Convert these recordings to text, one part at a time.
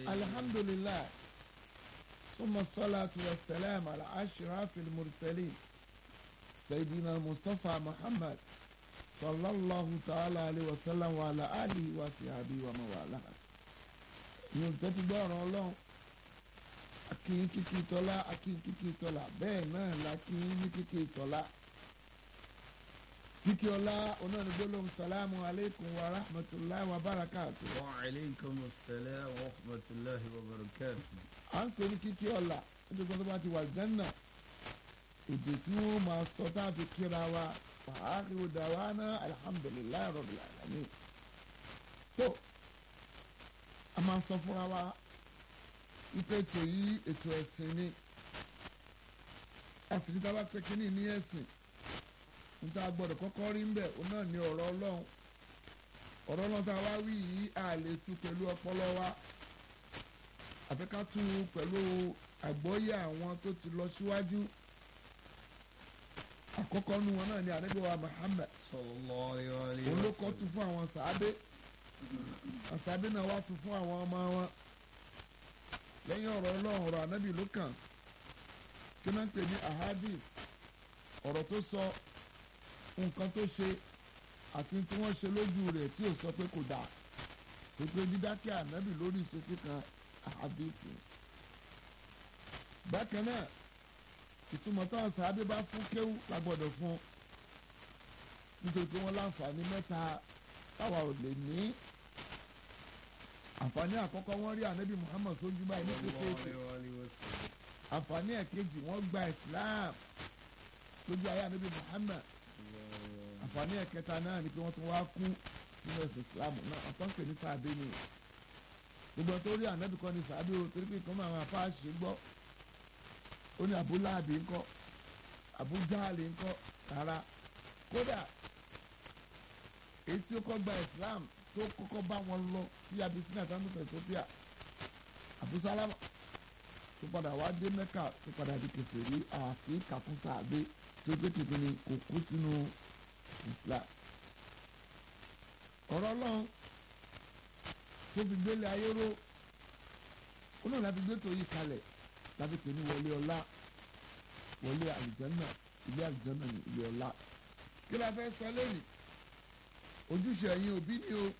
alhamdulillah summa salatu wa salam ala ashrafil mursalin sayyidina mustapha muhammad sallallahu ta'ala alayhi wa sallam wa ala alihi wa sahbihi wa mawala yóò tẹ́tí gbọ́ ọ̀rọ̀ ọlọ́run akínyín kíkí tọ́lá akínyín kíkí tọ́lá bẹ́ẹ̀ náà la kínyín ní kíkí tọ́lá kíkí ọlá onáni gbólóhùn salamu aleykum wa rahmatulahi wa barakatu. wa aleykum salaam wa rahmatulahi wa barakatu. à ń pè ní kíkí ọlá nítorí tó bá ti wà jẹ́nà èdè tí wọ́n máa sọ tá a fi kíra wa wàhálà ìwòdàwánà alhamdulilayi rabbil alamin. tó a máa ń sọ fúnra wa ipe ètò yìí ètò ẹ̀sìn ni àfìdí tá a bá pè kínní ní ẹ̀sìn níta gbọ́dọ̀ kọ́kọ́ rí ń bẹ̀ òun náà ní ọ̀rọ̀ ọlọ́run ọ̀rọ̀ ọlọ́run tá a wá wí yìí a lè tú pẹ̀lú ọpọlọ wa àfi ká tú pẹ̀lú àgbọ́yé àwọn tó ti lọ síwájú àkọ́kọ́ nu wọn náà ní ànábì wa Muhammad sallallahu alayhi òun wa ló kọ́ tu fún àwọn sàábé àwọn sàábé náà wá tu fún àwọn ọmọ wọn lẹ́yìn ọ̀rọ̀ ọlọ́run ọ̀rọ̀ ànábì ló kàn kí náà ń pè ní ahadis ọ̀rọ̀ tó sọ nǹkan tó ṣe àti tí wọ́n ṣe lójú rẹ̀ tí ò sọ pé kò dáa pípé dídákẹ́ ànábì lórí ìṣesí kan ahadisi bákan náà ìtumọ̀ táwọn sàábé bá fún kéwú la gbọ́dọ̀ fún nítorí pé wọ́n láǹfààní mẹ́ta táwa ò lè ní àǹfààní àkọ́kọ́ wọ́n rí ànábì Muhammad sójú báyìí ní kékeré àǹfààní ẹ̀kejì wọ́n gba Islam lójú ayé ànábì Muhammad àǹfààní ẹ̀kẹta náà ni pé wọ́n tún wá kú sínú ẹ̀sìn Islam náà àtọ́nkè ní sàábé ni gbogbo tó rí ànábì kan ní sàábé o torí pé nǹkan máa máa fà ṣe gbọ́ ó ní abúláàbí ńkọ́ abújáàlì ńkọ́ rárá kódà èyí tí ó kọ́ gba Islam tó kọ́kọ́ bá wọn lọ sí Abyssinia sanus Ethiopia abusalama tó padà wá dé Mẹ́kà tó padà di kèfèrí àfi kàkún sàbẹ tó gbé kékeré kò kú sínú Islam ọ̀rọ̀ Ọlọ́run tó fi gbélé ayé ró ó náà láti gbé tó yí kalẹ̀ láti pè ní wọlé ọlá wọlé àlùjànnà ilé àlùjànnà ní ilé ọlá kí la fẹ́ sọ lónìí ojúṣe ẹ̀yin òbí ni o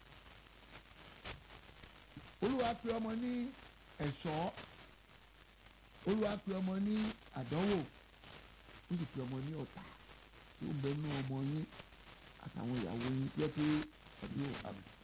olúwa pe ọmọ ní ẹ̀ṣọ́ olúwa pe ọmọ ní àdánwò ó sì pe ọmọ ní ọ̀tá tí ó ń bẹ nú ọmọ yín àtàwọn ìyàwó yín pé pé ọdún àbí